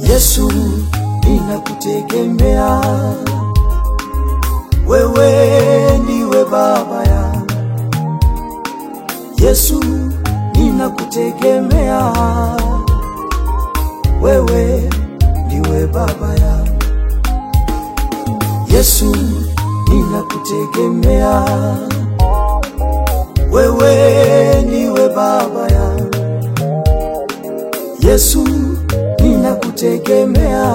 Yesu, ninakutegemea wewe, ndiwe baba ya Yesu, ninakutegemea wewe, ndiwe baba ya Yesu, ninakutegemea wewe, ndiwe baba ya Yesu, ninakutegemea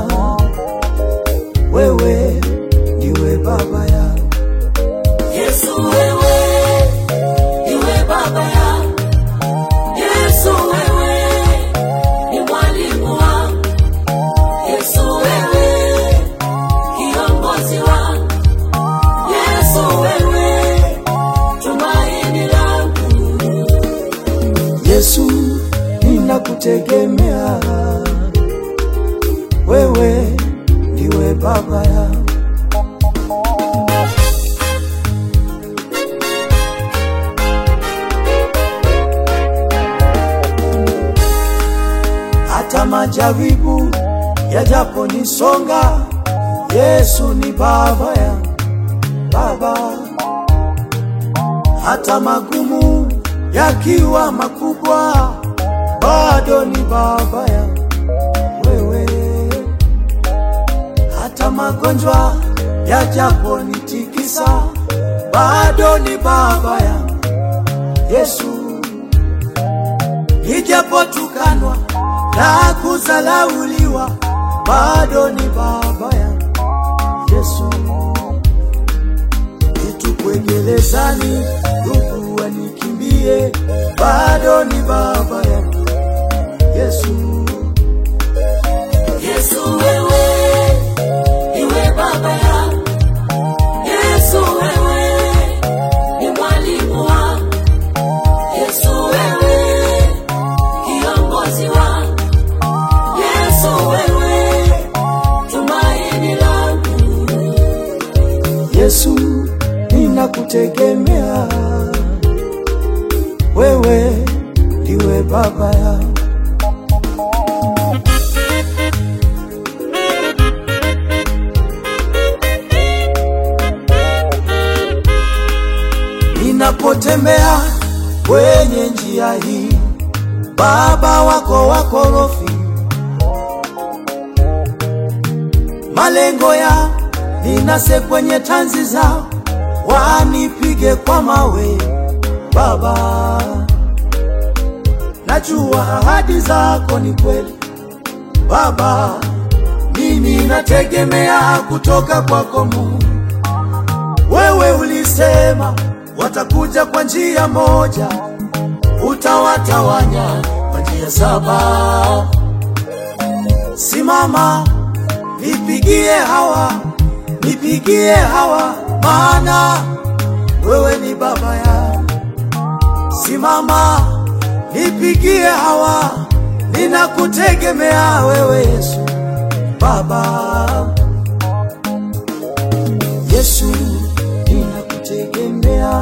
wewe, ndiwe baba ya Yesu wewe, iwe baba ya Yesu wewe, ni mwalimu wangu Yesu wewe, kiongozi wangu Yesu wewe, tumaini langu Yesu, ninakutegemea wewe, ndiwe baba ya hata majaribu yajaponisonga, Yesu ni baba ya baba hata magumu yakiwa makubwa, bado ni baba ya wewe. Hata magonjwa yajaponitikisa, bado ni baba ya Yesu. Ijapotukanwa na kuzalauliwa, bado ni baba ya Yesu nitupwe gerezani, ndugu wanikimbie, bado ni baba yangu Yesu. Yesu wewe, iwe baba ya Yesu wewe, ni mwalimu wangu Yesu wewe, kiongozi wangu Yesu wewe, tumaini langu Yesu, ninakutegemea wewe, ndiwe baba ya ninapotembea kwenye njia hii, baba wako wakorofi, malengo ya ninase kwenye tanzi zao, wanipige kwa mawe. Baba, najua ahadi zako ni kweli. Baba, mimi nategemea kutoka kwako Mungu. Wewe ulisema watakuja kwa njia moja, utawatawanya kwa njia saba. Simama, nipigie hawa, nipigie hawa, maana wewe ni baba ya. Simama, nipigie hawa, ninakutegemea wewe Yesu, Baba. Yesu, ninakutegemea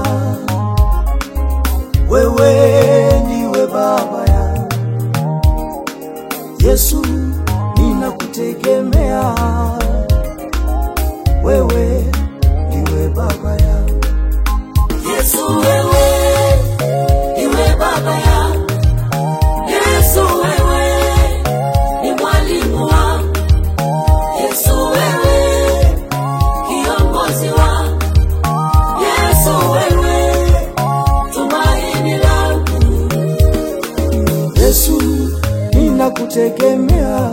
wewe, ndiwe baba ya Yesu, ninakutegemea wewe, ndiwe baba ya Yesu wewe, iwe baba ya Yesu wewe, ni mwalimu wangu Yesu wewe, kiongozi wangu Yesu wewe, tumaini langu Yesu, ninakutegemea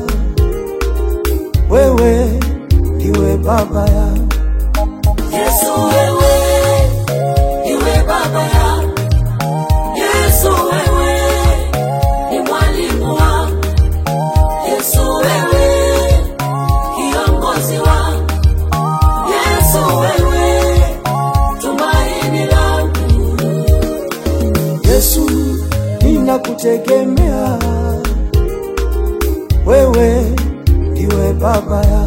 wewe, ndiwe baba ya Yesu wewe, iwe baba ya Yesu wewe, ni mwalimu wangu Yesu wewe, kiongozi wangu Yesu wewe, tumaini langu Yesu, ninakutegemea wewe, ndiwe baba ya